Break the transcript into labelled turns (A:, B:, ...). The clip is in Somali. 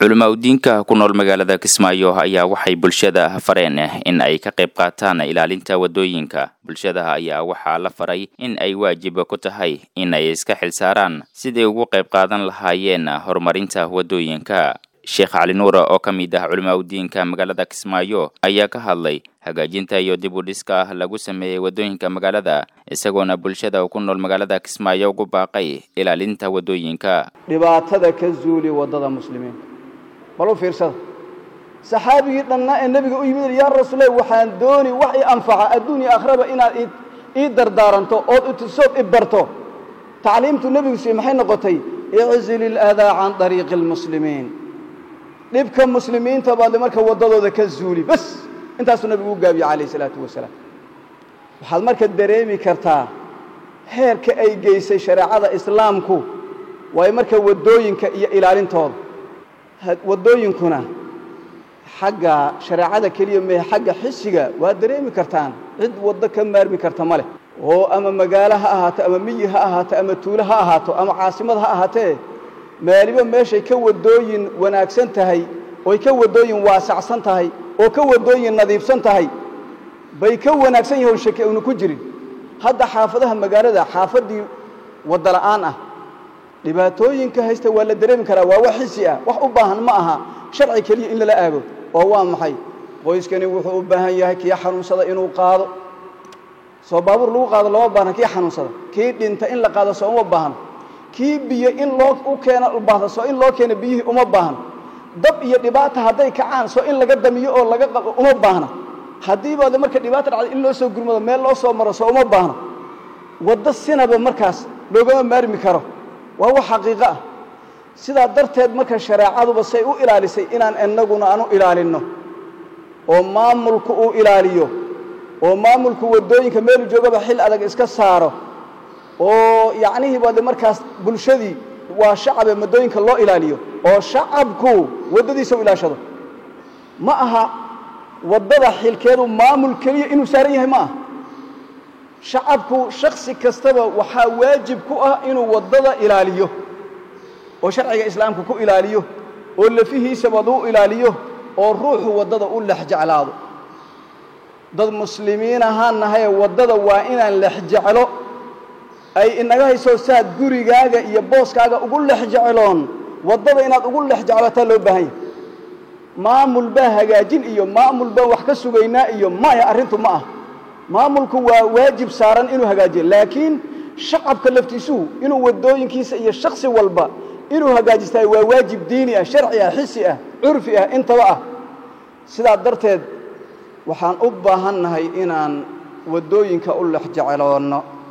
A: culamaa udiinka ku nool magaalada kismaayo ayaa waxay bulshada fareen in ay ka qayb qaataan ilaalinta wadooyinka bulshada ayaa waxaa la faray in ay waajib ku tahay in ay iska xilsaaraan siday ugu qayb qaadan lahaayeen horumarinta wadooyinka sheekh cali nuura oo ka mid ah culamaa udiinka magaalada kismaayo ayaa ka hadlay hagaajinta iyo dib u dhiska lagu sameeyey wadooyinka magaalada isagoona bulshada ku nool magaalada kismaayo ugu baaqay ilaalinta wadooyinka
B: dhibaatada ka zuuli waddada muslimiinta bal u fiirsada saxaabigii dhannaa ee nebiga u yimid yaa rasuulah waxaan dooni wax i anfaca adduun iyo akhraba inaad ii dardaaranto ood itusood i barto tacliimtu nebigu siiye maxay noqotay iczil iladaa can dariiqi almuslimiin dhibka muslimiinta baad marka waddadooda ka zuuli bas intaasuu nebigu u gaabiye calayh isalaatu wasalaam waxaad marka dareemi kartaa heerka ay geysay shareecada islaamku waayo marka waddooyinka iyo ilaalintooda waddooyinkuna xagga shareecada keliya mehe xagga xisiga waad dareemi kartaan cid waddo ka maarmi karta ma leh oo ama magaalo ha ahaato ama miyi ha ahaato ama tuulo ha ahaato ama caasimad ha ahaatee maaliba meeshay ka waddooyin wanaagsan tahay oy ka waddooyin waasacsan tahay oo ka waddooyin nadiifsan tahay bay ka wanaagsan yahoon shake una ku jirin hadda xaafadaha magaalada xaafaddii wadda la'aan ah dhibaatooyinka haysta waa la dareemi karaa waa wax xisi ah wax u baahan ma aha sharci keliya in lala aago oo waa maxay qoyskani wuxuu u baahan yahay kii xanuunsada inuu qaado soo baabuur lagu qaado looma baahna kii xanuunsada kii dhinta in la qaado soo uma baahno kii biyo in loo u keena baahda soo in loo keena biyihii uma baahno dab iyo dhibaata hadday kacaan soo in laga damiyo oo laga qabo uma baahna haddii baad marka dhibaata dhacday in loo soo gurmado meel loo soo maro soo uma baahno waddo sinaba markaas loogama maarmi karo waa wax xaqiiqo ah sidaa darteed marka shareecaduba say u ilaalisay inaan innaguna aan u ilaalinno oo maamulku uu ilaaliyo oo maamulku waddooyinka meelu joogaba xil adag iska saaro oo yacnihii baade markaas bulshadii waa shacabe waddooyinka loo ilaaliyo oo shacabku waddadiisa u ilaashado ma aha waddada xilkeedu maamul keliya inuu saaran yahay ma aha shacabku shaksi kastaba waxaa waajib ku ah inuu waddada ilaaliyo oo sharciga islaamka ku ilaaliyo oo lafihiisabad u ilaaliyo oo ruuxu waddada u lex jeclaado dad muslimiin ahaan nahaye waddada waa inaan lex jeclo ay inaga hayso saad gurigaaga iyo booskaaga ugu lex jecloon waddada inaad ugu lex jeclootaa loo baahan yahay maamul baa hagaajin iyo maamul baan wax ka sugaynaa iyo maya arrintu ma ah maamulku waa waajib saaran inuu hagaajiyo laakiin shacabka laftiisuhu inuu waddooyinkiisa iyo shaksi walba inuu hagaajistaay waa waajib diini ah sharci ah xisi ah curfi ah intaba ah sidaa darteed waxaan u baahannahay inaan waddooyinka u lex jecloonno